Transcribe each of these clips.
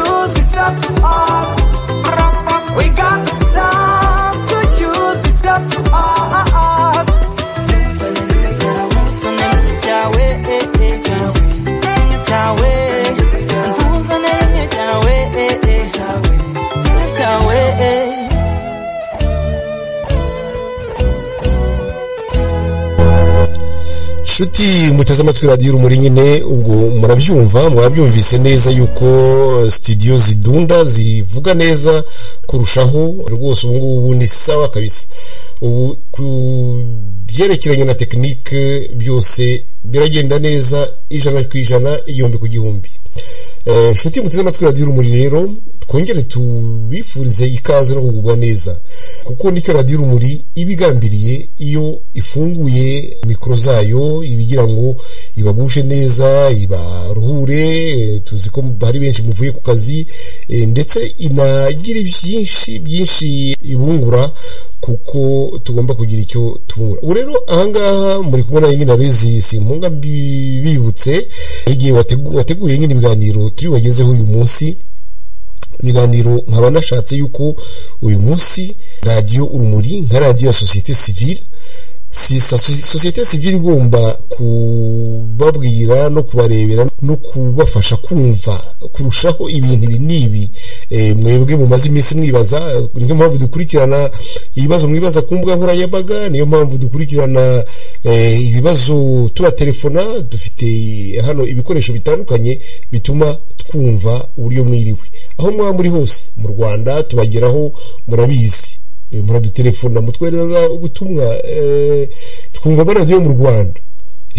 up to us. We got time to use, it's up to us. nshuti muteze amatwi radiyo urumuri nyine ubwo murabyumva mwabyumvise neza yuko sitidiyo zidunda zivuga neza kurushaho rwose ubu ngubu ni sawa kabisa ubu ku byerekeranye na tekinike byose biragenda neza ijana ku ijana igihumbi ku gihumbi Eh, nshuti muteze amatwi radiyo urumuri rero twongere tubifurize ikaze no kugubwa neza kuko nicyo radiyo urumuri iba igambiriye iyo ifunguye mikoro zayo ibigira ngo ibagushe neza ibaruhure eh, tuzi ko hari benshi muvuye ku kazi eh, ndetse inagira byinshi byinshi ibungura kuko tugomba kugira icyo tubungura ubu rero ahangaha muri kumwe nawe nyine arizi simpunga mbi- bibutse igihe wategu- wateguye nyine ibiganiro turi wagezeho uyu munsi ibiganiro nkaba nashatse yuko uyu munsi radiyo urumuri nka radiyo ya sosiyete sivile si sosi- sosiyete sivile igomba kubabwira no kubarebera no kubafasha kumva kurushaho ibintu ibi n'ibi Eh, mwebwe mumaze iminsi mwibaza niyo mpamvu dukurikirana ibibazo mwibaza ku mbuga nkoranyambaga niyo mpamvu dukurikirana eh, ibibazo tubatelefona dufite hano ibikoresho bitandukanye bituma twumva uburyo mwiriwe aho mwaba muri hose mu rwanda tubageraho murabizi Eh, muradutelefona mutwereza ubutumwa eh, twumva amaradiyo mu rwanda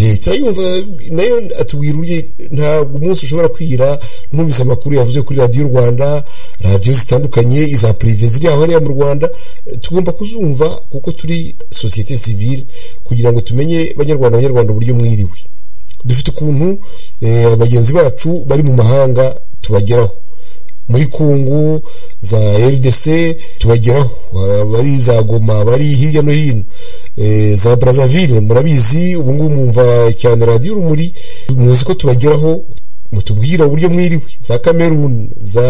Eh, turayumva nayo atubwira uburyo ntabwo umunsi ushobora kwira numvise amakuru yavuze kuri radiyo rwanda radiyo zitandukanye iza pirive ziri aho hariya mu rwanda Eh, tugomba kuzumva kuko turi sosiyete sivile kugira ngo tumenye banyarwanda banyarwanda uburyo mwiriwe dufite ukuntu eh, bagenzi bacu bari mu mahanga tubageraho muri kungu za rdc tubageraho abari za goma bari hirya no hino Eh, za brazzaville murabizi ubu ngubu mwumva cyane radiyo urumuri muzi ko tubageraho mutubwira uburyo mwiriwe za cameroon za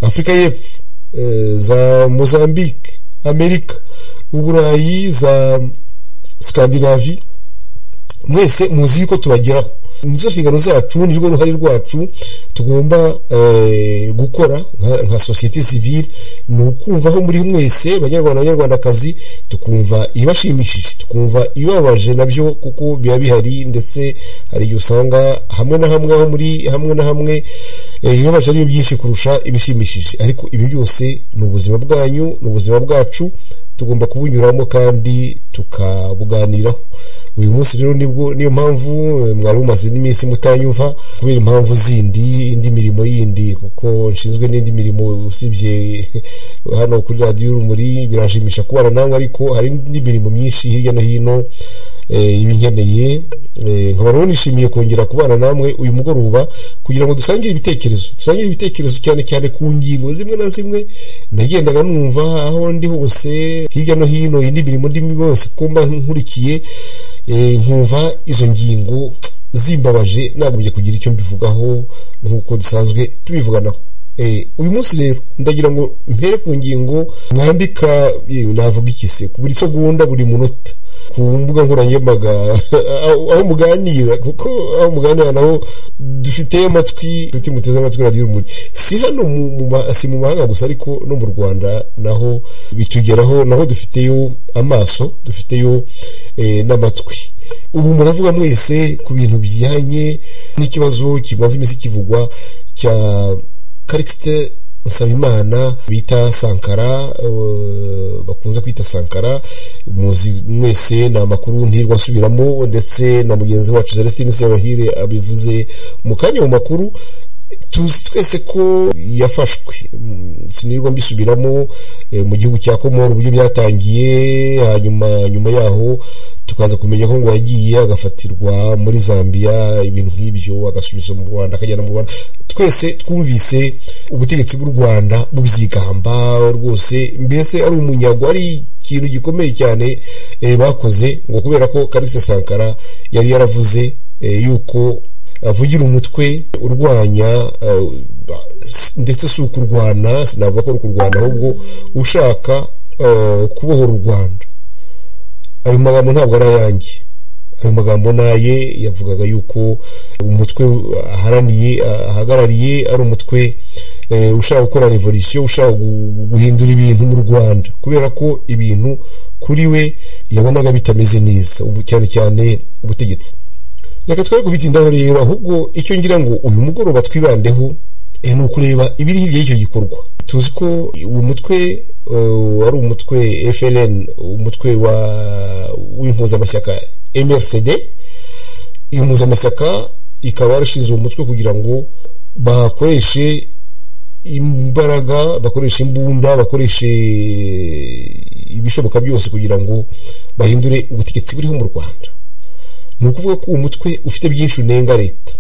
afurika y'epfo eh, za mozambique amerika uburayi za scandinavie mwese muzi yuko tubageraho nizo nshingano zacu nirwo ruhare rwacu tugomba eh, gukora nka- nka sosiyete sivile ni ukumva aho muri mwese banyarwanda banyarwandakazi tukumva ibashimishije tukumva ibabaje nabyo kuko biba bihari ndetse hari igihe usanga hamwe na hamwe aho muri hamwe na hamwe eh, ibibabaje ariyo byinshi kurusha ibishimishije ariko ibi byose ni ubuzima bwanyu ni ubuzima bwacu tugomba kubunyuramo kandi tukabuganiraho uyu munsi rero nibwo niyo mpamvu eh, mwari mumaze n'iminsi mutanyumva kubera impamvu zindi indi mirimo yindi kuko nshinzwe n'indi mirimo usibye hano kuri radiyo urumuri birashimisha kubana nawe ariko hari indi mirimo myinshi hirya no hino eh, iba inkeneye Eh, nkaba rero nishimiye kongera kubana namwe uyu mugoroba kugira ngo dusangire ibitekerezo dusangire ibitekerezo cyane cyane ku ngingo zimwe na zimwe nagendaga numva aho ndi hose hirya no hino indi mirimo ndimo yose ko mba nkurikiye eh, nkumva izo ngingo zimbabaje nagombye kugira icyo mbivugaho nk'uko dusanzwe tubivuganaho Eh, uyu munsi rero ndagira ngo mpere ku ngingo mwandika eh, navuga iki se ku buri segonda buri munota ku mbuga nkoranyambaga aho aho muganira kuko aho muganira naho dufite amatwi dufite muteze amatwi radiyo urumuri si hano mu, mu, ma- si mu mahanga gusa ariko no mu rwanda naho bitugeraho naho dufiteyo amaso dufiteyo eh, n'amatwi ubu muravuga mwese ku bintu bijyanye n'ikibazo kimaze iminsi kivugwa cya karikisite nsabimana bita sankara eh, bakunze kwita sankara muzi mwese ni amakuru ntirwa asubiramo ndetse na mugenzi wacu celestine sebahire abivuze mu kanya mu makuru tuzi twese ko yafashwe Mm, sinirwa mbisubiramo eh, mu gihugu cya komoro uburyo byatangiye hanyuma nyuma yaho tukaza kumenya ko ngo yagiye agafatirwa muri zambia ibintu nk'ibyo agasubizwa mu rwanda akajyana mu rwanda twese twumvise ubutegetsi bw'u rwanda bubyigamba rwose mbese ari umunyago ari ikintu gikomeye cyane eh, bakoze ngo kubera ko karise sankara yari yaravuze eh, yuko avugira umutwe urwanya eh, ndetse si ukurwana sinavuga ko ari ukurwana ahubwo ushaka eh, kubohora u rwanda ayo magambo ntabwo ari ayanjye ayo magambo naye yavugaga yuko umutwe aharaniye ahagarariye ari umutwe eh, ushaka gukora revolisiyo ushaka gu- guhindura ibintu mu rwanda kubera ko ibintu kuri we yabonaga bitameze neza ubu- cyane cyane ubutegetsi reka twari kubitindaho rero ahubwo icyo ngira ngo uyu mugoroba twibandeho eh, ni ukureba ibiri hirya y'icyo gikorwa tuzi ko uwo mutwe eh, wari umutwe FLN umutwe wa w'impuzamashyaka MRCD iyo mpuzamashyaka ikaba yarashinze uwo mutwe kugira ngo bakoreshe imbaraga bakoresha imbunda bakoreshe ibishoboka byose kugira ngo bahindure ubutegetsi buriho mu rwanda ni ukuvuga ko uwo mutwe ufite byinshi unenga leta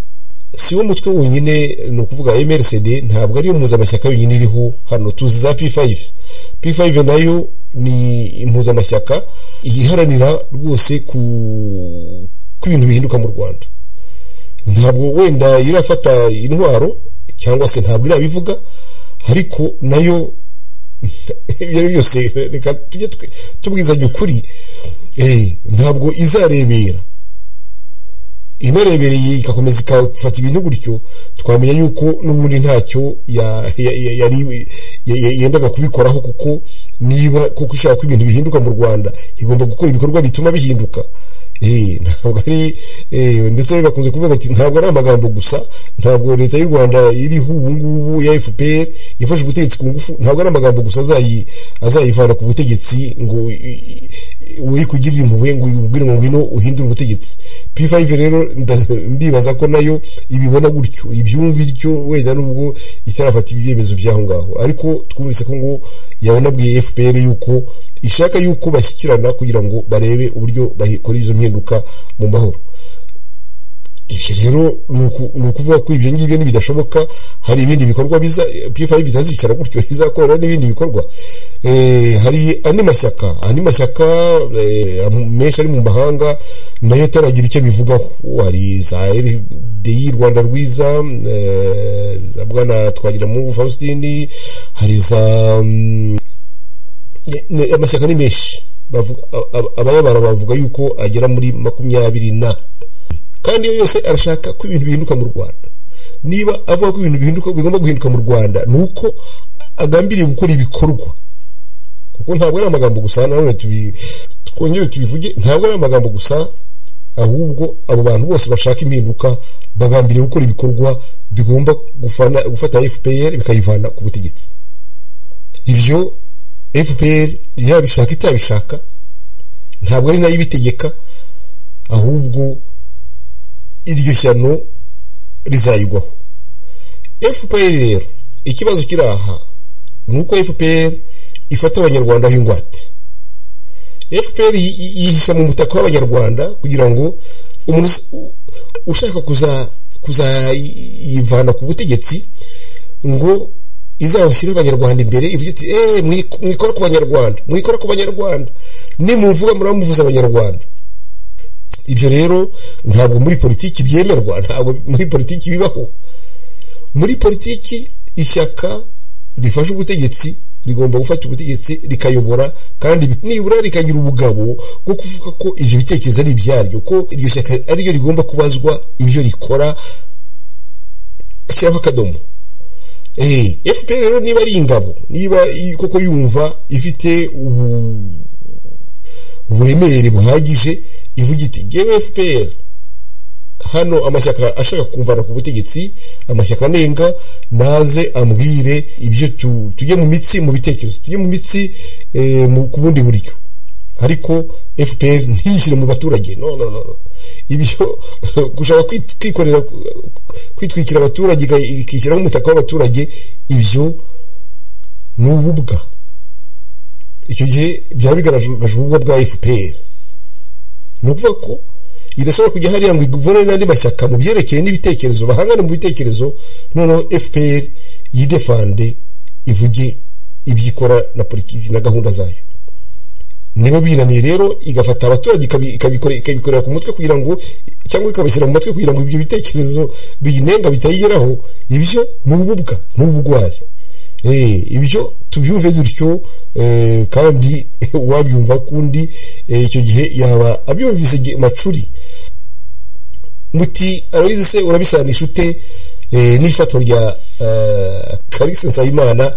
si wo mutwe wonyine ni ukuvuga mrcd ntabwo ariyo mpuzamashyaka yonyine iriho hano tuzi za p5 p5 nayo ni impuzamashyaka iharanira rwose ku ko ibintu bihinduka mu rwanda ntabwo wenda irafata intwaro cyangwa se ntabwo irabivuga ariko nayo ibyo ari byo byose reka tujye twe- tubwizanye ukuri eh, ntabwo izarebera inarebereye igakomeza igafata ibintu gutyo twamenya yuko n'ubundi ntacyo ya- ya- ya- yari- ya- ya- yendaga kubikoraho kuko niba kuko ishaka ko ibintu bihinduka mu rwanda igomba gukora ibikorwa bituma bihinduka Eh, ntabwo ari eh, ndetse bakunze kuvuga bati ntabwo ari amagambo gusa ntabwo leta y'u rwanda iriho ubu ngubu ya fpr yafashe ubutegetsi ku ngufu ntabwo ari amagambo gusa azayi- azayivana ku butegetsi ngo i- i- uri kugirira impuhwe ngo ubwire ngo ngwino uhindure ubutegetsi p5 rero nda- ndibaza ko nayo ibibona gutyo ibyumva ityo wenda nubwo itarafata ibyemezo by'aho ngaho ariko twumvise ko ngo yabonabwiye fpr yuko ishaka yuko bashyikirana kugira ngo barebe uburyo bakora izo mpinduka mu mahoro ibyo rero ni uku- ni ukuvuga ko ibyo ngibyo nibidashoboka hari ibindi bikorwa biza p5 bitazicara gutyo izakorera n'ibindi bikorwa Eh, hari andi mashyaka andi mashyaka eh, am- menshi ari mu mahanga nayo ataragira icyo bivugaho hari za RDI rwanda rwiza eh, za bwana twagiramungu faustini hari za mm, ne- ne- amashyaka ni menshi Bavuga- a- a- abayabara bavuga yuko agera muri makumyabiri na kandi iyo yose arashaka ko ibintu bihinduka mu rwanda niba avuga ko ibintu bihinduka bigomba guhinduka mu rwanda ni uko agambiriye gukora ibikorwa kuko ntabwo ari amagambo gusa nanone tubi- twongere tubivuge ntabwo ari amagambo gusa ahubwo abo bantu bose bashaka impinduka bagambiriye gukora ibikorwa bigomba gufana- gufata fpr bikayivana ku butegetsi ibyo fpr yabishaka itabishaka ntabwo ari nayo ibitegeka ahubwo iryo shyano rizayigwaho fpr rero ikibazo kiri aha ni uko fpr ifata abanyarwanda aho ingwate fpr yi- yi- yihisha mu mutaka w'abanyarwanda kugira ngo umuntu us- u- ushaka kuza- kuzayivana ku butegetsi ngo izabashyire abanyarwanda imbere ivuge iti "Eh, mwik- mwikora ku banyarwanda mwikora ku banyarwanda nimuvuga muramuvuza abanyarwanda ibyo rero ntabwo muri politiki byemerwa ntabwo muri politiki bibaho muri politiki ishyaka rifashe ubutegetsi rigomba gufata ubutegetsi rikayobora kandi bi- nibura rikagira ubugabo bwo kuvuga ko ibyo bitekerezo ari ibyaryo ko iryo shyaka ariryo rigomba kubazwa ibyo rikora ashyiraho akadomo Eh, fpr rero niba ari ingabo niba i- koko yumva ifite ubu uburemere buhagije ivuga iti ngewe fpr hano amashyaka ashaka kumvana ku butegetsi amashyaka anenga naze ambwire ibyo tu- tujye mu mitsi mu bitekerezo tujye mu mitsi eh, mu- ku bundi buryo ariko fpr ntiyishyire mu baturage no no no no. ibyo gushaka kwit- kwikorera kwitwikira abaturage ika- ikishyiraho umutaka w'abaturage ibyo ni ububwa icyo gihe byaba bigaragaje ububwa bwa fpr ni ukuvuga ko idashobora kujya hariya ngo iguvane n'andi mashyaka mu byerekeye n'ibitekerezo bahangane mu bitekerezo noneho fpr yidefande ivuge ibyo ikora na politiki na gahunda zayo nibo binaniye rero igafata abaturage ikabi- ikabikore- ikabikorera ku mutwe kugira ngo cyangwa ikabashyira mu matwi kugira ngo ibyo bitekerezo biyinenga bitayigeraho ibyo ni ububwa ni ubugwari Eh, ibyo tubyumve dutyo eh, kandi wabyumva kundi eh, icyo gihe yaba abyumvise igihe macuri muti arabizi se urabisanisha ute eh, n'ifatwa rya eh, Kalisa Nsabimana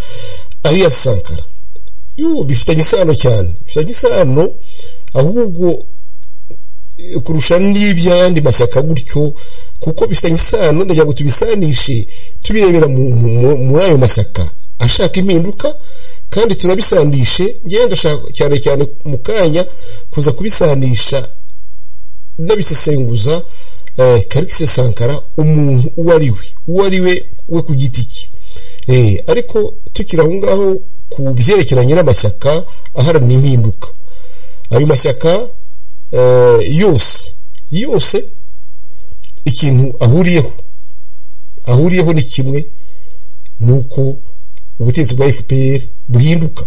Alias Sankara yo bifitanye isano cyane bifitanye isano ahubwo eh, kurusha n'iby'ayandi mashyaka gutyo kuko bifitanye isano ndagira ngo tubisanishe tubirebera mu- mu- mu- muri ayo mashyaka ashaka impinduka kandi turabisandishe ngenda ndashaka cyane cyane mu kanya kuza kubisanisha ndabisesenguza eh, karikisi sankara umuntu uwo ari we uwo ari we we ku giti cye eh, ariko tukiri aho ngaho ku byerekeranye n'amashyaka aharanira impinduka ayo mashyaka eh, yose yose ikintu ahuriyeho ahuriyeho ni kimwe ni uko ubutegetsi bwa fpr buhinduka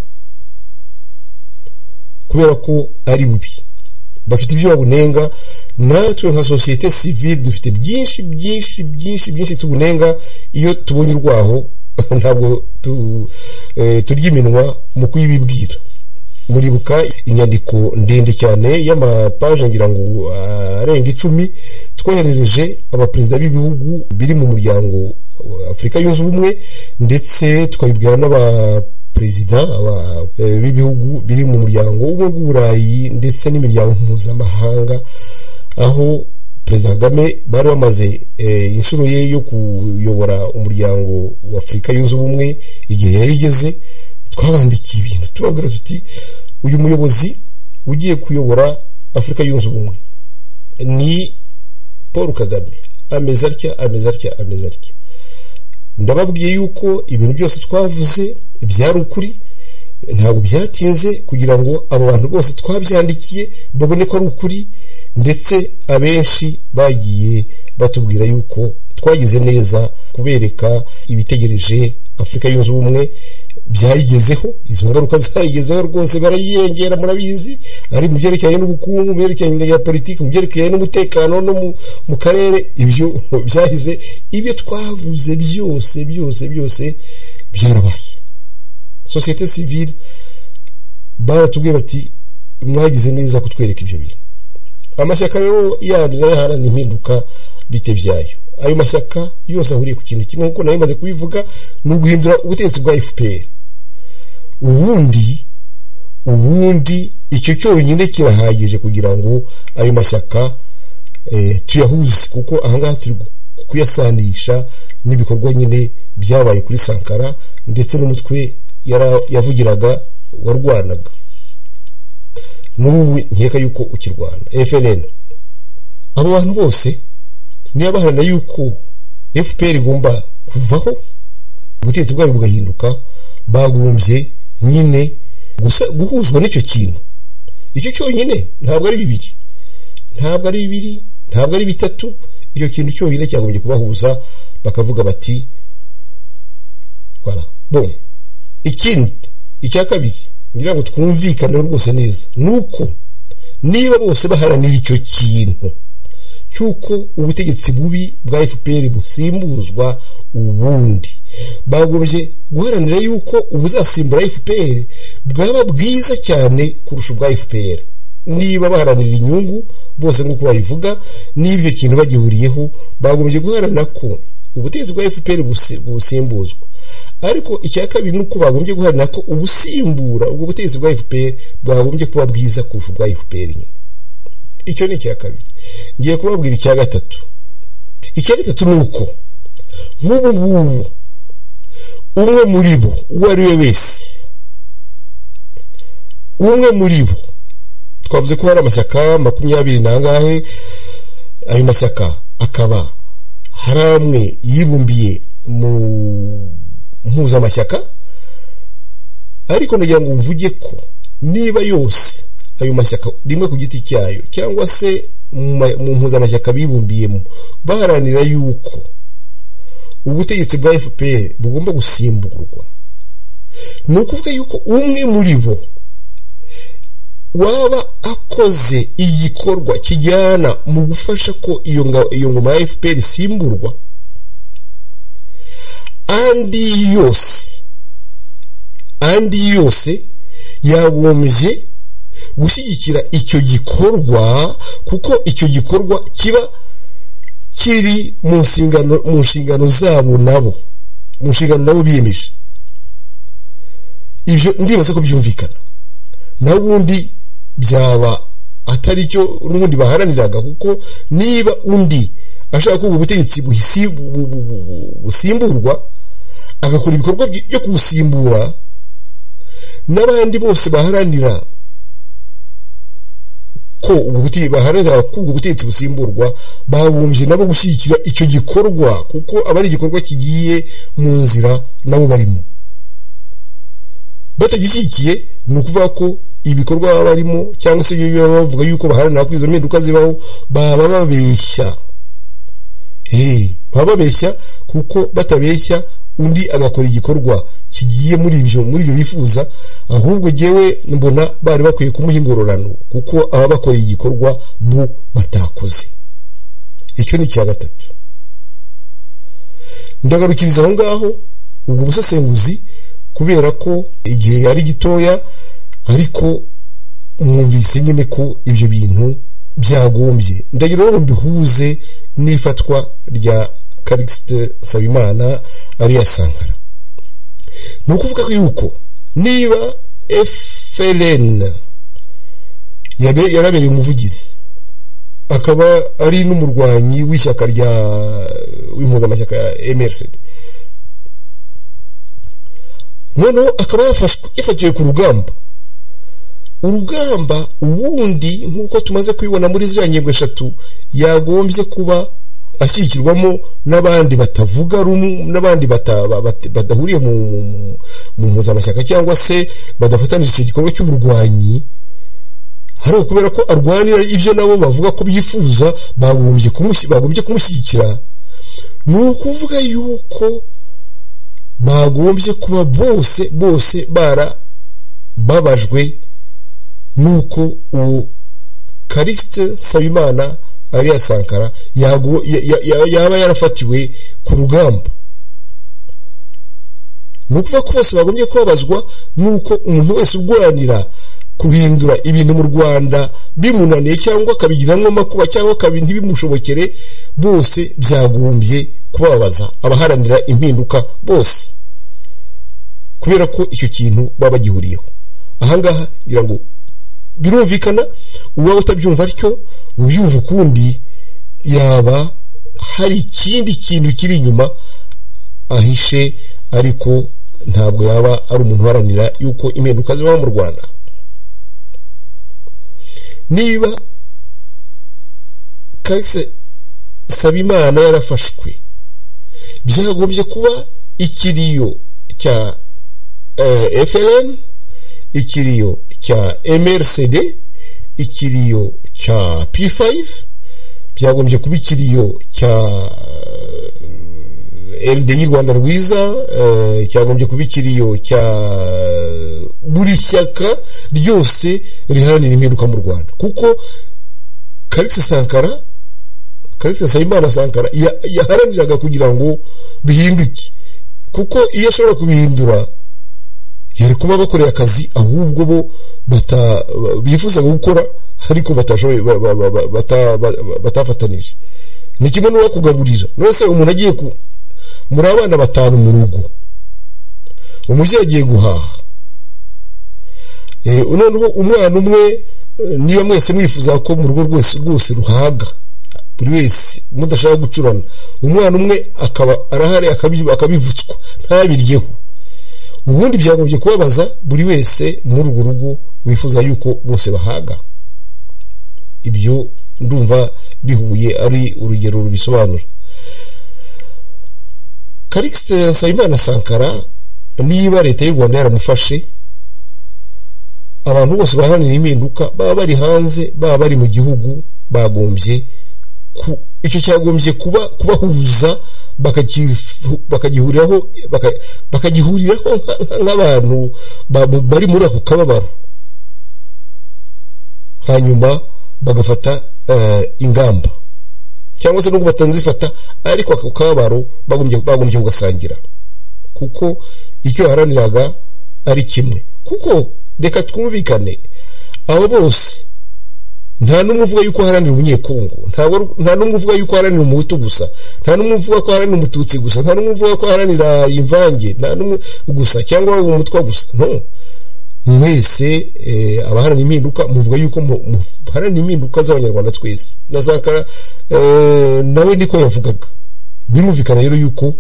kubera ko ari bubi bafite ibyo babunenga natwe nka sosiyete sivile dufite byinshi byinshi byinshi byinshi tubunenga iyo tubonye urwaho ntabwo tu- eh, turya iminwa mu kuyibibwira muribuka inyandiko ndende cyane y'amapaje ngira ngo ah, arenga icumi twoherereje abaperezida b'ibihugu biri mu muryango wa afurika yunze ubumwe ndetse tukabibwira n'aba perezida aba- eh, b'ibihugu biri mu muryango w'ubumwe bw'uburayi ndetse n'imiryango mpuzamahanga aho perezida kagame bari bamaze eh, inshuro ye yo kuyobora umuryango wa afurika yunze ubumwe igihe yayigeze twabandikiye ibintu tubabwira tuti uyu muyobozi ugiye kuyobora afurika yunze ubumwe ni paul kagame ameze atya ameze atya ameze atya ndababwiye yuko ibintu byose twavuze byari ukuri ntabwo byatinze kugira ngo abo bantu bose twabyandikiye babone ko ari ukuri ndetse abenshi bagiye batubwira yuko twagize neza kubereka ibitegereje afurika yunze ubumwe byayigezeho izo ngaruka zayigezeho rwose barayirengera murabizi ari mu byerekeranye n'ubukungu mu byerekeranye na politiki mu byerekeranye n'umutekano no mu, mu karere ibyo byahize ibyo twavuze byose byose byose byarabaye sosiyete sivile baratubwiye bati mwagize neza kutwereka ibyo bintu amashyaka rero yandi nayo aharana impinduka bite byayo ayo mashyaka yose ahuriye ku kintu kimwe nk'uko nayo imaze kubivuga ni uguhindura ubutegetsi bwa fpr ubundi ubundi icyo cyonyine kirahagije kugira ngo ayo mashyaka eh, tuyahuze kuko ahangaha turi gu- kuyasanisha n'ibikorwa nyine byabaye kuri sankara ndetse n'umutwe yara- yavugiraga warwanaga n'ubu nkeka yuko ukirwana FNN abo bantu bose niyo baharanira yuko FPR igomba kuvaho ubutegetsi bwayo bugahinduka bagombye nyine gusa- guhuzwa n'icyo kintu icyo cyonyine ntabwo ari bibiri ntabwo ari bibiri ntabwo ari bitatu icyo kintu cyonyine cyagombye kubahuza bakavuga bati voilà bon ikindi icya kabiri ngira ngo twumvikaneho rwose neza ni uko niba bose baharanira icyo kintu cy'uko ubutegetsi bubi bwa fpr busimbuzwa ubundi bagombye guharanira yuko ubuzasimbura fpr bwaba bwiza cyane kurusha ubwa fpr niba baharanira inyungu bose nk'uko babivuga n'ibyo kintu bagihuriyeho bagombye guharanira ko ubutegetsi bwa fpr busi- busimbuzwa ariko icya kabiri ni uko bagombye guharanira ko ubusimbura ubwo butegetsi bwa fpr bwagombye kuba bwiza kurusha ubwa fpr nyine icyo ni icya kabiri ngiye kubabwira icya gatatu icya gatatu ni uko nk'ubu ngubu umwe muri bo uwo ari we wese umwe muri bo twavuze ko hari amashyaka makumyabiri n'angahe ayo mashyaka akaba hari amwe yibumbiye mu mpuzamashyaka ariko ndagira ngo mvuge ko niba yose ayo mashyaka rimwe ku giti cyayo cyangwa se mu ma- mu mpuzamashyaka bibumbiyemo baharanira yuko ubutegetsi bwa fpr bugomba gusimburwa ni ukuvuga yuko umwe muri bo waba akoze igikorwa kijyana mu gufasha ko iyo nga- iyo ngoma ya fpr isimburwa andi yose andi yose yagombye gushyigikira icyo gikorwa kuko icyo gikorwa kiba kiri mu nshingano mu nshingano zabo nabo mu nshingano nabo biyemeje ibyo ndibaza ko byumvikana n'ubundi byaba atari cyo n'ubundi baharaniraga kuko niba undi ashaka ko ubu butegetsi buhisi- bu- bu- bu- bu- busimburwa agakora ibikorwa by- byo kubusimbura n'abandi bose baharanira ko ubu butegetsi baharanira ko ubwo butegetsi busimburwa babumbye nabo gushyigikira icyo gikorwa kuko aba ari igikorwa kigiye mu nzira nabo barimo batagishyigikiye ni ukuvuga ko ibikorwa baba barimo cyangwa se ibyo baba bavuga yuko baharanira ko izo mpinduka zibaho baba babeshya Eh, baba babeshya kuko batabeshya undi agakora igikorwa kigiye muri ibyo muri ibyo bifuza ahubwo jyewe mbona bari bakwiye kumuha ingororano kuko aba bakoreye igikorwa bo batakoze icyo ni icya gatatu ndagarukiriza aho ngaho ubwo busesenguzi kubera ko igihe ari gitoya ariko mwumvise nyine ko ibyo bintu byagombye ndagira ngo mbihuze n'ifatwa rya Calixte Sabimana ariya Sankara ni ukuvuga ko yuko niba FLN yabe- yarabereye umuvugizi akaba ari n'umurwanyi w'ishyaka rya w'impuzamashyaka ya MRCD noneho akaba yafashwe- yafatiwe ku rugamba urugamba ubundi nk'uko tumaze kubibona muri ziriya ngingo eshatu yagombye kuba ashyigikirwamo n'abandi batavuga rumwe n'abandi bata- ba- bata- badahuriye mu- mu mu- mu mpuzamashyaka cyangwa se badafatanije icyo gikorwa cy'uburwanyi ariko kubera ko arwanira ibyo nabo bavuga ko byifuza bagombye kumushyi- bagombye kumushyigikira ni ukuvuga yuko bagombye kuba bose bose barababajwe nuko uwo Calixte Sabimana Ariya Sankara yago- ya- ya- ya- yaba yarafatiwe ku rugamba ni ukuvuga ko bose bagombye kubabazwa nuko umuntu wese urwanira guhindura ibintu mu rwanda bimunaniye cyangwa akabigiramo amakuba cyangwa akabi ntibimushobokere bose byagombye kubabaza abaharanira impinduka bose kubera ko icyo kintu baba bagihuriyeho ahangaha ngira ngo birumvikana uwaba utabyumva atyo ubyumva ukundi yaba hari ikindi kintu kiri inyuma ahishe ariko ntabwo yaba ari umuntu uharanira yuko impinduka zibaho mu rwanda niba karikise sabimana yarafashwe byagombye kuba ikiriyo cya eh, FLN ikiriyo cya MRCD ikiriyo cya P5 byagombye kuba ikiriyo cya eh, LDI Rwanda rwiza eh, cyagombye kuba ikiriyo cya buri shyaka ryose riharanira impinduka mu Rwanda kuko Kalisa Sankara Kalisa Sayimana Sankara ya- yaharaniraga kugira ngo bihinduke kuko iyo ashobora kubihindura yari kuba bakoreye akazi ahubwo bo bata bifuzaga gukora ariko batashoboye ba- ba- ba- ba- bata- ba- ba- batafatanije ni kimwe n'uwo kugaburira none se umuntu agiye ku muri abana batanu mu rugo umubyeyi agiye guhaha Eh, noneho umwana umwe eh, niba mwese mwifuza ko mu rugo rwose rwose ruhaga buri wese mudashaka gucurana umwana umwe akaba arahari akabi- akabivutswa ntabiryeho ubundi byagombye kubabaza buri wese muri urwo rugo wifuza yuko bose bahaga ibyo ndumva bihuye ari urugero rubisobanura karikisite nsabimana sankara niba leta y'u rwanda yaramufashe abantu bose baharanira impinduka baba bari hanze baba bari mu gihugu bagombye ku- icyo cyagombye kuba kubahuza bakakifu- bakagihuriraho baka- bakagihuriraho nka- nka- nk'abantu ba- ba- bari muri ako kababaro hanyuma bagafata eh, ingamba cyangwa se nubwo batanzifata ariko ako kabaro bagombye bagombye kugasangira kuko icyo yaharaniraga ari kimwe kuko reka twumvikane abo bose nta n'umwe uvuga yuko aharanira umunyekongo ntabwo- nta n'umwe uvuga yuko aharanira umuhutu gusa nta n'umwe uvuga ko aharanira umututsi gusa nta n'umwe uvuga ko aharanira imvange nta n'umwe gusa cyangwa umutwa gusa no mwese eh, abaharanira impinduka muvuga yuko mu- muharanira impinduka z'abanyarwanda twese na zakara eh, nawe niko yavugaga birumvikana rero yuko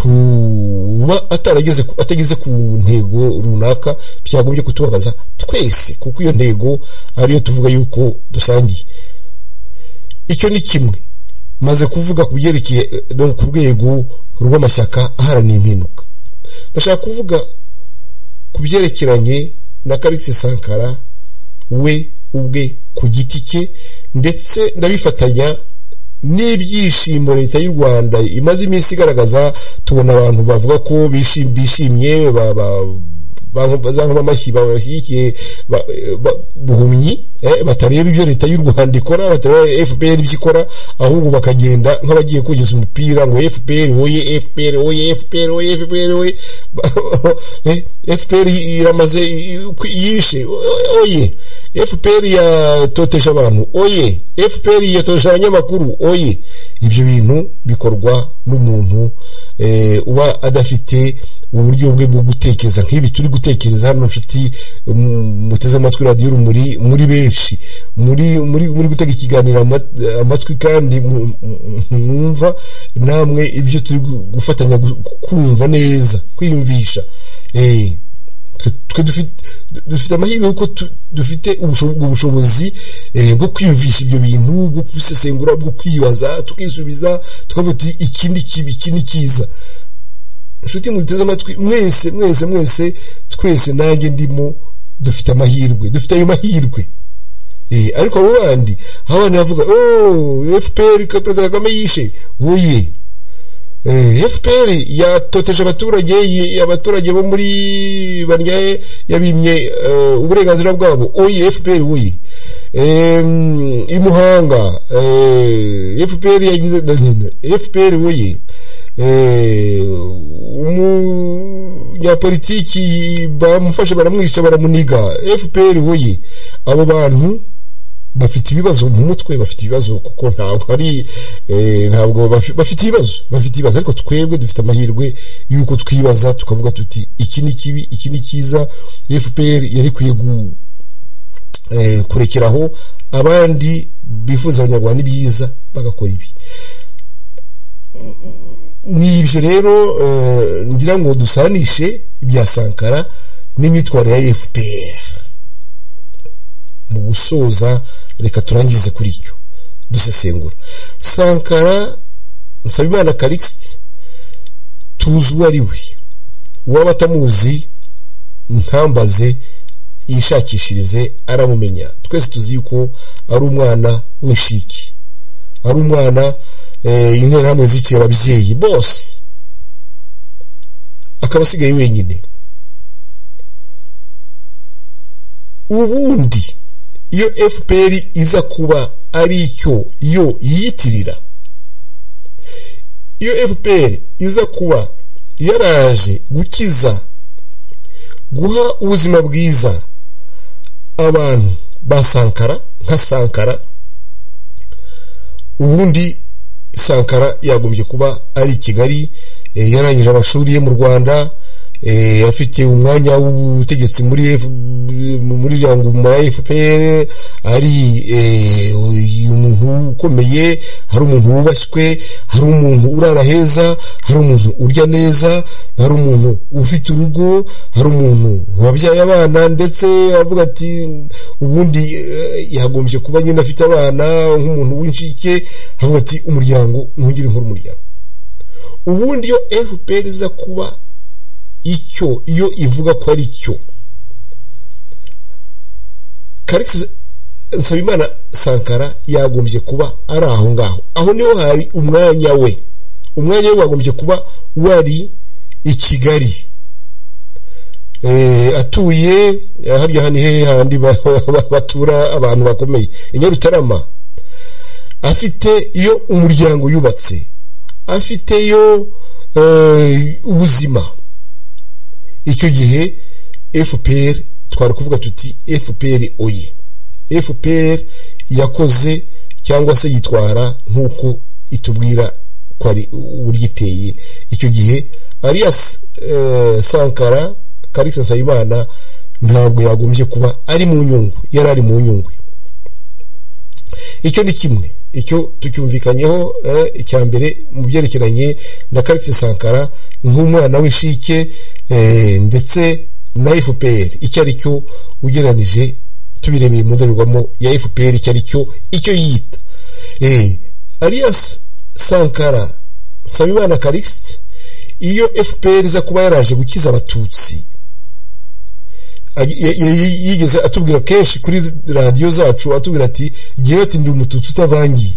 kuba atarageze ku- atageze ku ntego runaka byagombye kutubabaza twese kuko iyo ntego ariyo tuvuga yuko dusangiye icyo ni kimwe maze kuvuga ku byerekeye eh, no ku rwego rw'amashyaka aharanira impinduka ndashaka kuvuga ku byerekeranye na Karisi Sankara we ubwe ku giti cye ndetse ndabifatanya n'ibyishimo leta y'u Rwanda imaze iminsi igaragaza tubona abantu bavuga ko bishim- bishimye ba- ba- ba- za nkomamashyi bashyigikiye ba- ba- buhumyi eh, batareba ibyo leta y'u Rwanda ikora batareba FPR ibyo ikora ahubwo bakagenda nk'abagiye kugeza umupira ngo FPR oye FPR oye FPR oye FPR oye Eh, FPR iramaze yishe oye FPR yatotesha abantu oye FPR yatotesha abanyamakuru oye ibyo bintu bikorwa n'umuntu eh, uba adafite uburyo bwe bwo gutekereza nk'ibi turi gutekereza hano nshuti mm, muteze amatwi radiyo rumuri muri benshi muri muri muri gutega ikiganiro ama- amatwi kandi mu- mu- mwumva namwe ibyo turi gu- gufatanya gu- kumva neza kwiyumvisha eh twe- twe dufite dufite amahirwe yuko tu- dufite ubusho- ubwo bushobozi eh, bwo kwiyumvisha ibyo bintu bwo kubisesengura bwo kwibaza tukisubiza tukavuga tuti iki ni kibi iki ni cyiza inshuti muduteze amatwi mwese mwese mwese twese nanjye ndimo dufite amahirwe dufite ayo mahirwe Eh, ariko abo bandi aho abantu bavuga oh fpr ka- perezida kagame yishe oye Eh, fpr yatoteje abaturage yi- abaturage bo muri baryaye yabimye eh, uburenganzira bwabo oye fpr oye Em, imuhanga eh, fpr yagize fpr oye Eh, umunyapolitiki bamufashe baramwica baramuniga fpr oye abo bantu bafite ibibazo mu mutwe bafite ibibazo kuko ntabwo ari eh, ntabwo bafi- bafite ibibazo bafite ibibazo ariko twebwe dufite amahirwe yuko twibaza tukavuga tuti iki ni kibi iki ni cyiza fpr yari ikwiye gu- eh, kurekeraho abandi bifuza abanyarwanda ibyiza bagakora ibi ni ibyo rero eh, ngira ngo dusanishe ibya sankara n'imyitwarire ya fpr mu gusoza reka turangize kuri icyo dusesengura sankara nsabimana karikisiti tuzi uwo ari we uwaba atamuzi ntambaze yishakishirize aramumenya twese tuzi yuko ari umwana w'inshiki ari umwana eh, interahamwe ziciye ababyeyi bose akaba asigaye wenyine ubundi iyo fpr iza kuba ari icyo yo yiyitirira iyo fpr iza kuba yaraje gukiza guha ubuzima bwiza abantu ba sankara nka sankara ubundi sankara yagombye kuba ari i kigali eh, yarangije amashuri ye mu rwanda eh, afite umwanya w'ubutegetsi muri F- muri iriya ngoma ya fpr ari eh, uyu muntu ukomeye hari umuntu wubashywe hari umuntu urara heza hari umuntu urya neza hari umuntu ufite urugo hari umuntu wabyaye abana ndetse avuga ati ubundi eh, yagombye kuba nyine afite abana nk'umuntu w'inshike avuga ati umuryango ntugire nk'uri umuryango ubundi iyo fpr iza kuba icyo iyo ivuga ko ari cyo karikisi nsabimana sankara yagombye kuba ari aho ngaho aho niho hari umwanya we umwanya we wagombye kuba wari i kigali atuye harya hani hehe handi batura abantu bakomeye i nyarutarama afite iyo umuryango yubatse afiteyo ubuzima icyo gihe fpr twari kuvuga tuti fpr oye fpr yakoze cyangwa se yitwara nk'uko itubwira ko ari uburyo iteye icyo gihe arias sankara karisa nsabimana ntabwo yagombye kuba ari mu nyungu yari ari mu nyungu icyo ni kimwe icyo tucyumvikanyeho icya mbere mu byerekeranye na karisa sankara nk'umwana w'inshike ndetse na fpr icyo ari cyo ugereranije tubirebeye mu ndorerwamo ya fpr icyo ari cyo icyo yita arias sankara nsabimana karikisite iyo fpr iza kuba yaraje gukiza abatutsi yigeze atubwira kenshi kuri radiyo zacu atubwira ati giheti ndi umututsi utavangiye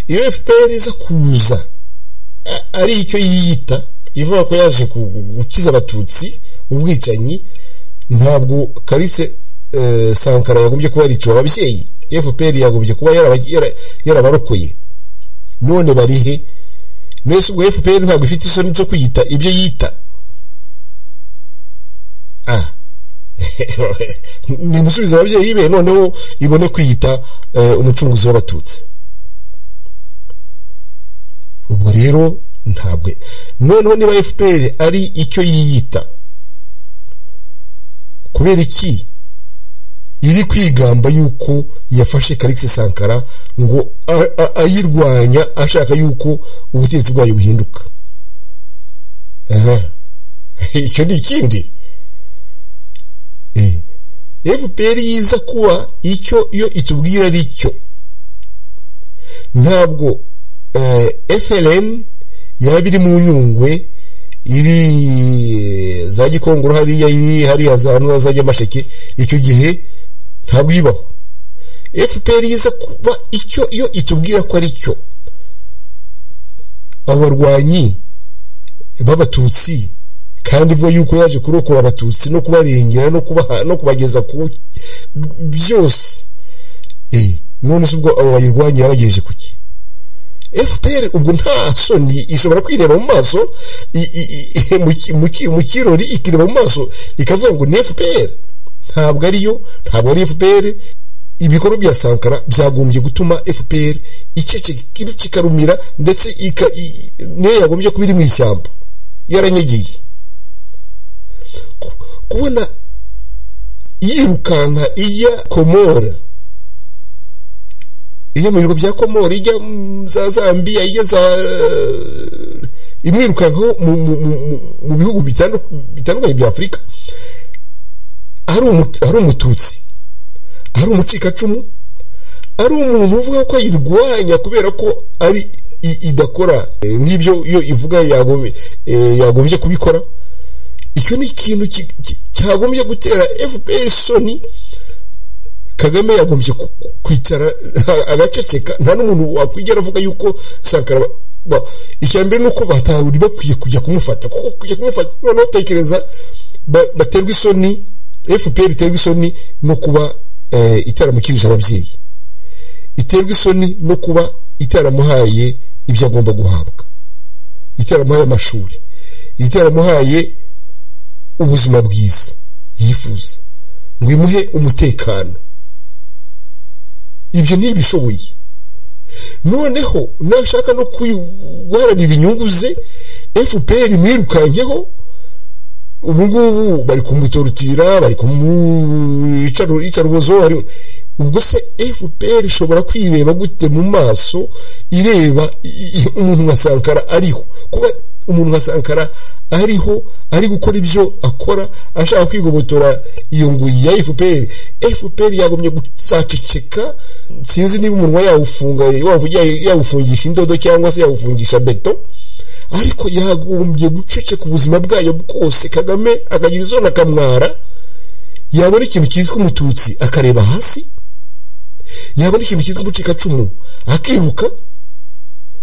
iyo fpr iza kuza ari icyo yiyita ivuga ko yaje gukiza abatutsi ubwicanyi ntabwo karise sankara yagombye kuba yariciwe ababyeyi fpr yagombye kuba yarabarokoye none barihe mbese ubwo fpr ntabwo ifite isoni zo kwiyita ibyo yita ni gusubiza ababyeyi be noneho ibone kwiyita umucunguzi w'abatutsi ubwo rero ntabwo noneho niba fpr ari icyo yiyita kubera iki iri kwigamba yuko yafashe karikisi sankara ngo ayirwanya ashaka yuko ubutegetsi bwayo buhinduka icyo ni ikindi fpr yiza kuba icyo iyo itubwira ari cyo ntabwo frn yaba iri mu nyungwe iri za gikongoro hariya iri hariya za nyamasheke icyo gihe ntabwo ibaho fpr yiza kuba icyo iyo itubwira ko ari cyo abo barwanyi b'abatutsi kandi ivuga yuko yaje kurokora abatutsi no kubarengera no kubageza ku byose none se ubwo abo bayirwanya yabagejeje kuki fpr ubwo nta soni ishobora kwireba mu maso mu kirori ikireba mu maso ikavuga ngo ni fpr ntabwo ariyo ntabwo ari fpr ibikorwa bya sankara byagombye gutuma fpr kikarumira ndetse niyo yagombye kuba iri mu ishyamba yaranyagiye kubona yirukanka ijya komora ijya mu bigo bya komora ijya za zambiya ijya za imwirukankaho mu bihugu bitandukanye bya afurika ari umututsi ari umucikacumu ari umuntu uvuga ko ayirwanya kubera ko ari idakora nk'ibyo iyo ivuga yagombye kubikora icyo ni ikintu cyagombye gutera fpr soni kagame yagombye kwicara agaceceka nta n'umuntu wakwigera avuga yuko sankara icya mbere ni uko batahuri bakwiye kujya kumufata kuko kujya kumufata noneho utekereza baterwa isoni fpr iterwa isoni no kuba itaramukirije ababyeyi iterwa isoni no kuba itaramuhaye ibyo agomba guhabwa itaramuhaye amashuri itaramuhaye ubuzima bwiza yifuza ngo imuhe umutekano ibyo ntibishoboye noneho nashaka no guharanira inyungu ze fpr mwirukankeho ubu ngubu bari kumutorutira bari kumwica urubozo ubwo se fpr ishobora kwireba gute mu maso ireba umuntu nka sankara ariho kuba umuntu nka sankara ariho ari gukora ibyo akora ashaka kwigobotora iyo nguyi ya fpr fpr yagomye guzaceceka sinzi niba umunwa yawufunga yawufungisha indodo cyangwa se yawufungisha beto ariko yagombye guceceka ubuzima bwayo bwose kagame akagira izo akamwara yabona ikintu cyitwa umututsi akareba hasi yabona ikintu cyitwa umucikacumu akiruka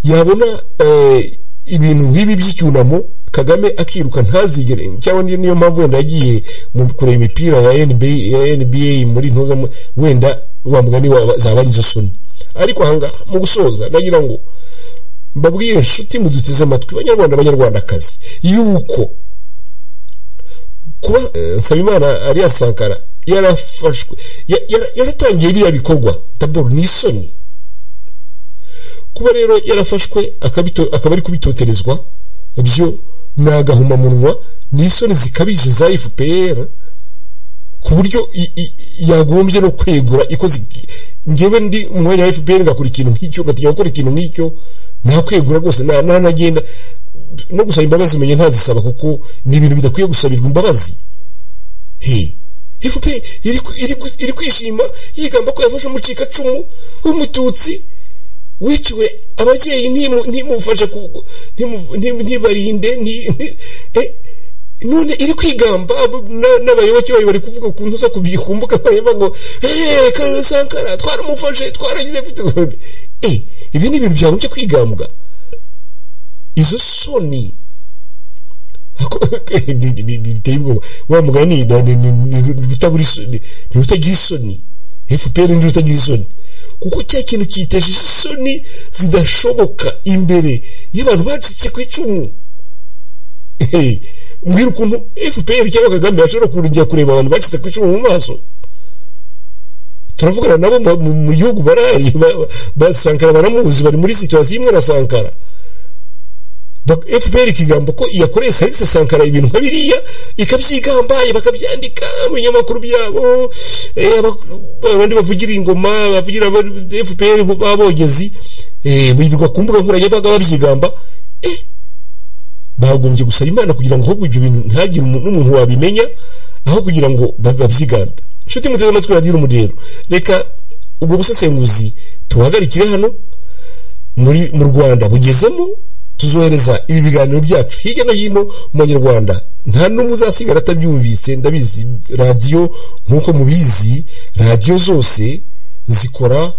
yabona ibintu nk'ibi by'icyunamo kagame akiruka ntazigere cyangwa niyo mpamvu wenda yagiye mu kureba imipira ya NBA, ya nba muri ntuza wenda wa mugani wa- zaba arizo soni ariko ahangaha mu gusoza nagira ngo mbabwire inshuti muduteze amatwi banyarwanda banyarwandakazi yuko kuba eh, nsabimana ariya sankara yarafashwe ya- yara- yaratangiye biriya bikorwa taboro ni isoni kuba rero yarafashwe akabito- akaba ari kubitoterezwa byo ni agahomamunwa ni isoni zikabije za fpr ku buryo i- i- yagombye no kwegura ikoze ngewe ndi mu mwanya wa fpr ngakora ikintu nk'icyo ngatinya gukora ikintu nk'icyo nakwegura rwose na- nanagenda no gusaba imbabazi menye ntazisaba kuko ni ibintu bidakwiye gusabirwa imbabazi he fpr iri ku- iri ku- iri kwishima yigamba ko yafashe umucikacumu w'umututsi wiciwe ababyeyi ntimu- ntimufashe ku- ntimu- ntimu- ntibarinde nti- nti- eh, none iri kwigamba abo- na- n'abayoboke bayo bari kuvuga ku ntuza kubikumbuka bareba ngo "Eh, Kale sankara twaramufashe twaragize gute?" Eh, ibi ni ibintu byagombye kwigambwa izo soni biteye ubwoba wa mugani na- ni- ni- ni rutabura isoni ni rutagira isoni fpr ni rutagira isoni kuko cya kintu kiyitesheje isoni zidashoboka imbere y'abantu bacitse ku icumu Hey, mbwira ukuntu fpr cyangwa kagame bashobora kurengera kureba abantu bacitse ku icumu mu maso turavugana nabo mu- mu- mu gihugu barahari ba- ba- ba sankara baramuzi bari muri situwasiyo imwe na sankara Bak- fpr ikigamba ko iyakoreye salise sankara ibintu nka biriya ikabyigambaye bakabyandika mu binyamakuru byabo eh, aba- abandi bavugira ingoma bavugira aba- fpr b'abogezi eh, birirwa ku mbuga nkoranyambaga babyigamba eh, bagombye gusaba imana kugira ngo ahubwo ibyo bintu ntagire umuntu- n'umuntu wabimenya aho kugira ngo ba- babyigambe nshuti muteze amatwi radiyo urumudero reka ubwo busesenguzi tuhagarikire hano muri mu rwanda bugezemo tuzohereza ibi biganiro byacu hirya no hino mu banyarwanda nta n'umwe uzasigara atabyumvise ndabizi radiyo nk'uko mubizi radiyo zose zikora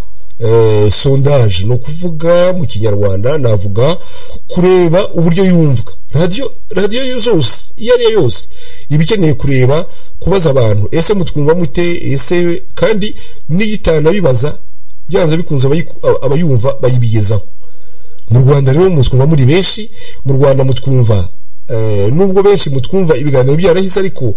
eh, sondage ni ukuvuga mu kinyarwanda navuga kureba uburyo yumvwa radiyo radiyo yo zose iyo ari yo yose iba ikeneye kureba kubaza abantu ese mutwumva mute ese kandi n'iyitanabibaza byanze bikunze abayiku- aba- abayumva bayibigezaho mu rwanda rero mutwumva muri benshi mu rwanda mutwumva eh, nubwo benshi mutwumva ibiganiro byarahise ariko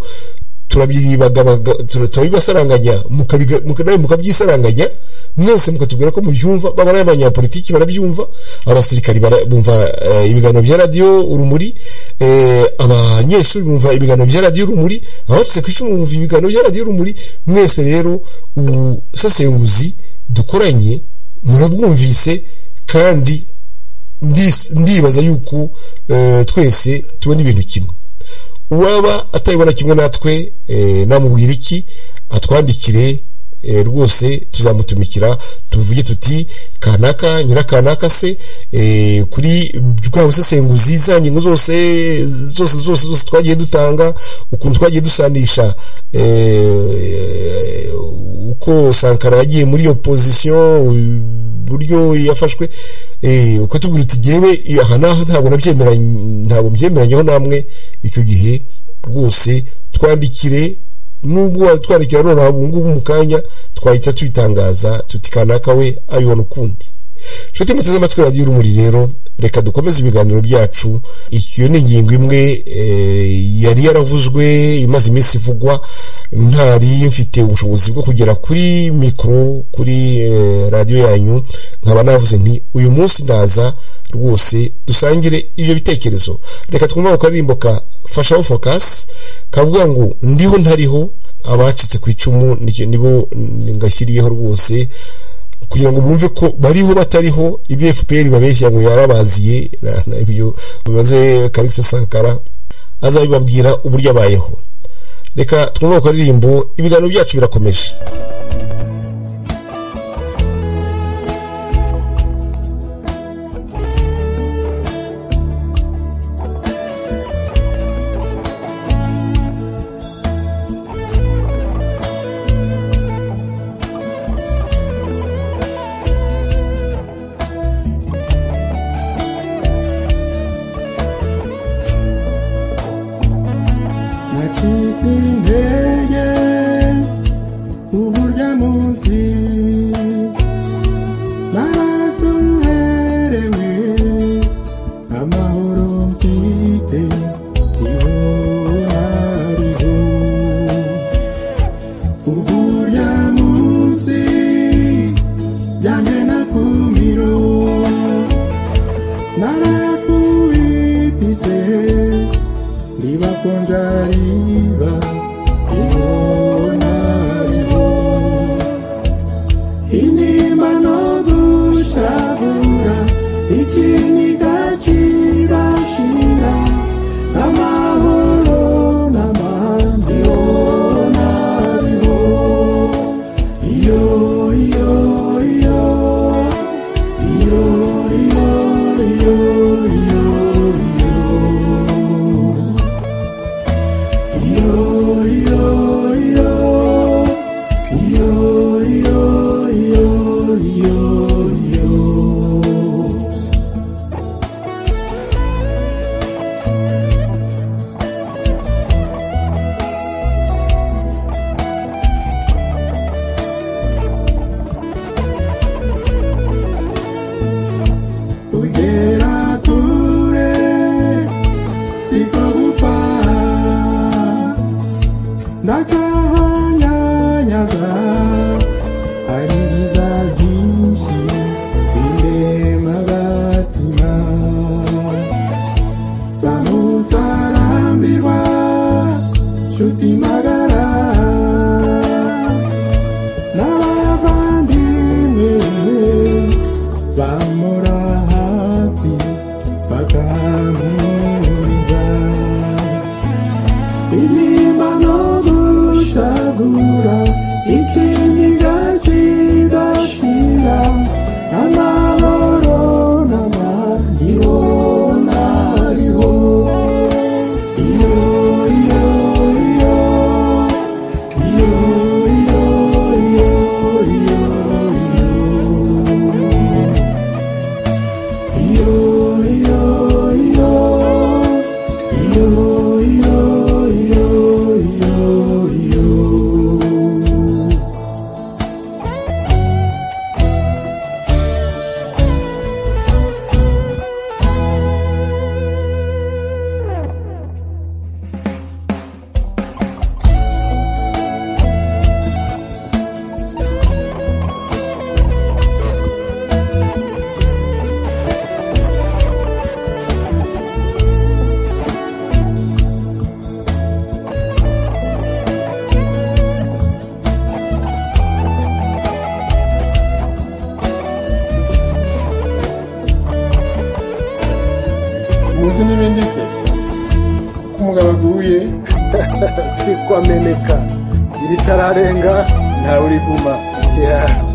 turabyibagabaga tura- turabibasaranganya mukabiga- muka- nawe mukabyisaranganya mwese mukatubwira ko mubyumva baba ari abanyapolitiki barabyumva abasirikari bara- bumva eh, ibiganiro bya radiyo urumuri eh, abanyeshuri bumva ibiganiro bya radiyo urumuri abacitse ku icumu bumva ibiganiro bya radiyo urumuri mwese rero ubusesenguzi dukoranye murabwumvise kandi ndis- ndibaza yuko eh, twese tubona ibintu kimwe uwaba atabibona kimwe natwe eh, namubwira iki atwandikire eh, rwose tuzamutumikira tuvuge tuti kanaka nyirakanaka se eh, kuri bwa busesenguzi za ngingo zose zose zose zose twagiye dutanga ukuntu twagiye dusanisha eh, uko sankara yagiye muri iyo pozisiyo uburyo yafashwe eh, uko tubwira uti gewe aha n'aha ntabwo nabyemeranye ntabwo mbyemeranyeho namwe icyo gihe rwose twandikire nubwo watwandikira none aho ubu ngubu mu kanya twahita tubitangaza tuti kanaka we abibona ukundi nshuti muteze amatwi radiyo urumuri rero reka dukomeze ibiganiro byacu iyo ni ingingo imwe eh, yari yaravuzwe imaze iminsi ivugwa ntari mfite ubushobozi bwo kugera kuri mikoro kuri eh, radiyo yanyu nkaba navuze nti uyu munsi ndaza rwose dusangire ibyo bitekerezo reka twumve ako karirimbo ka fashaho fokasi kavuga ngo ndiho ntariho abacitse ku icumu nicyo- nibo ngashyiriyeho rwose kugira ngo bumve ko bariho batariho ibyo fpr babeshya ngo yarabaziye na- na ibyo bimaze karikisi sankara azabibabwira uburyo abayeho reka twumve ku karirimbo ibiganiro byacu birakomeje mfite intege uburyo munsi maraso uherewe amahoro mfite ihorariho uburyo munsi byanjye nakumiro narakubititse riba konja riba ihorariho intimba no gushavura ikintu gacirashira amahoro n'amahandi yona ariho iyo iyo iyo iyo iyo iyo iyo iyo iyo iyo iyo iyo iyo iyo iyo kugera kure siko gupfa ndacahanyanyaza hari ibyiza byinshi bindema agatima bamutarambirwa nshuti magara n'abavandimwe bamura hafi bakamuhuriza intimba no gushagura ikindi gacigashira amahoro n'abandi bona ariho iyo iyo iyo iyo iyo iyo iyo iyo muzi n'ibindi se ko umugabo aguye si ko ameneka iri tararenga ntawe urivuma Yeah.